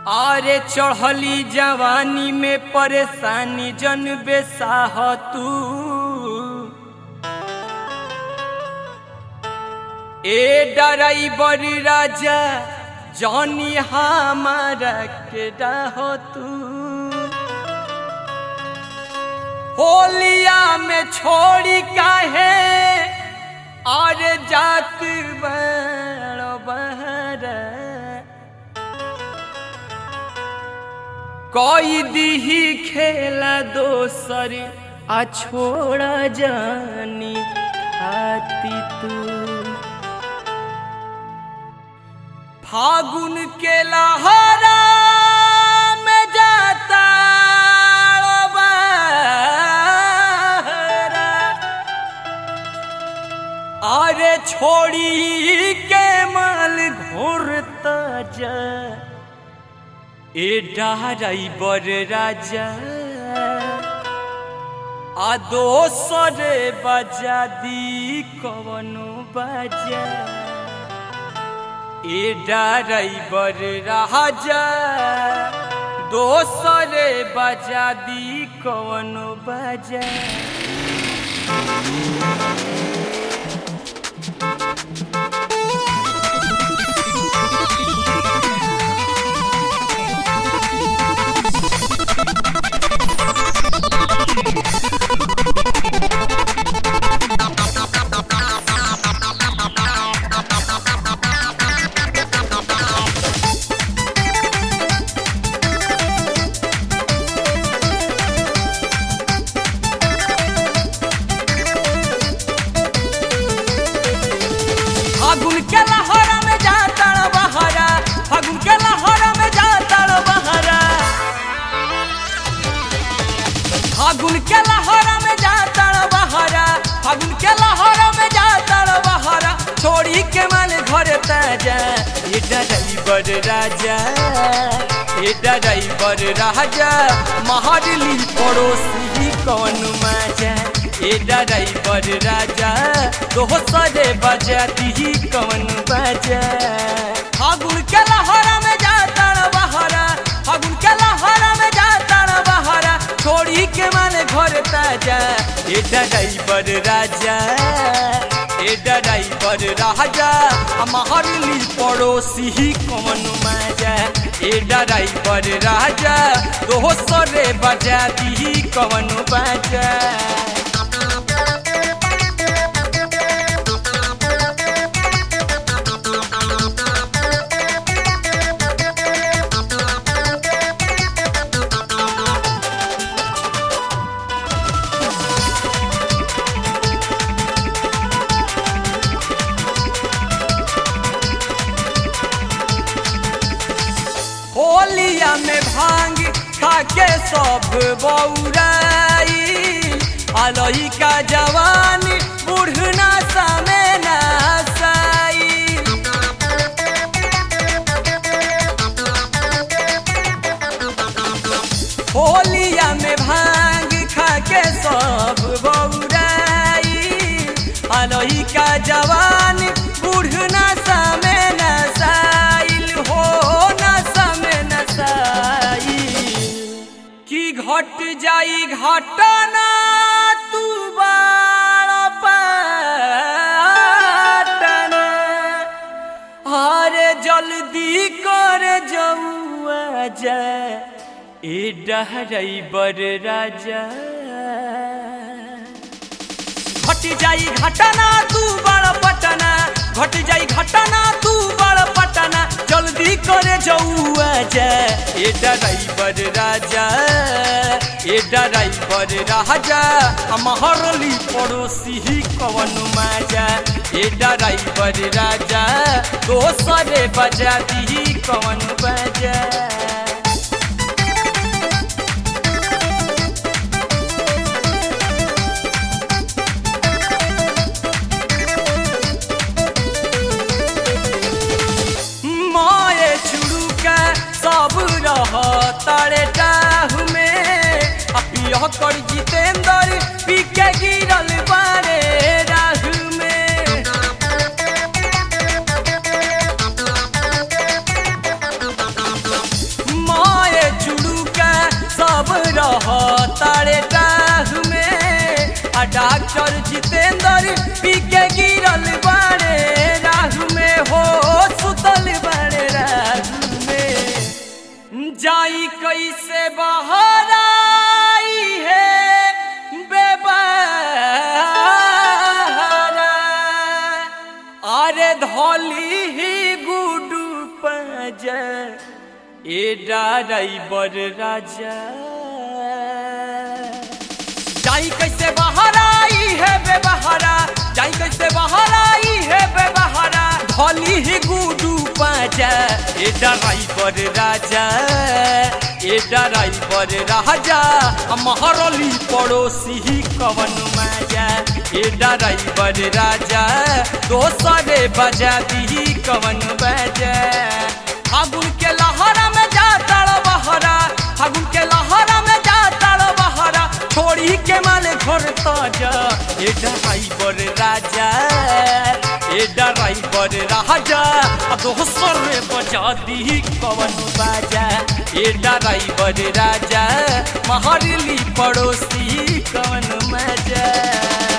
आरे चढ़ली जवानी में परेशानी जन बेसाह तू ए डराइबर राजा जौनी हमारा के डाह तू होलिया में छोड़ी काहे और जात बड़ बहरा कोई दीही खेला दोसर आ छोड़ा जानी खाती तू फागुन के लहरा में जाता बहरा। अरे छोड़ी के माल घोरता जा ए डहराई बर राजा आ दोसर बजा दी कवनो बजा ए डराई बर राजा दोसर बजा दी कवनो बजा फागुन के लहरा में जाता बहरा फागुन के लहरा में जाता बहरा फागुन के लहरा में जाता बहरा फागुन के लहरा में जाता बहरा छोड़ी के मन घर ताजा ये ड्राइवर राजा ये ड्राइवर राजा महरली पड़ोसी कौन मजा ए ड्राइवर राजा दोसरे बजाती कौन बजा फागुन के लहरा में जाता बहरा फागुन के लहरा में जाता बहरा छोड़ी के मन घर ताजा ए ड्राइवर राजा ए ड्राइवर राजा हमारली पड़ोसी कौन मजा ए ड्राइवर राजा दोसरे बजाती कौन बजा होलिया में भांग खाके सब बौराई अलही का जवान बुढ़ना समे नासाई होलिया में भांग खाके सब बौराई अलही का जवान बुढ़ना समे नसाइल हो नसा में नसाइल की घट जाई घटना तू बाड़ पाटना अरे जल्दी कर जौआ जा ए डहराइबर राजा घट जाई घटना तू बड़ पटना घट जाई घटना तू बड़ पटना जल्दी करे जौआ जा ए डराइवर राजा ए डराइवर राजा हमारली पड़ोसी कवन मजा ए डराइवर राजा दोसरे बजा दी कवन बजा माए छुड़ुका सब रह तारे टाहु में अपियह कर जितेंद्र पी के गिरल बारे राहु में आ डॉक्टर जितेंद्र पी के गिरल बाड़े राहु में हो सुतल बाड़े राहु में जाई कैसे बाहर आई है बेबारा अरे धोली ही गुडू पज ए ड्राइवर राजा जाई कैसे बाहर आई है बेबहारा जाई कैसे बाहर आई है बेबहारा धोली ही गुडू पाजा ए ड्राइवर राजा ए ड्राइवर राजा महरली पड़ोसी ही कवन मजा ए ड्राइवर राजा दोसरे बजा दी कवन बजा फागुन के लहरा में जा तड़ बहरा फागुन के लहरा में जा तड़ बहरा छोड़ी के माले घर ताजा ए ड्राइवर राजा ए ड्राइवर राजा आ दोसर बजा दी कवन बाजा ए ड्राइवर राजा महरली पड़ोसी कवन मजा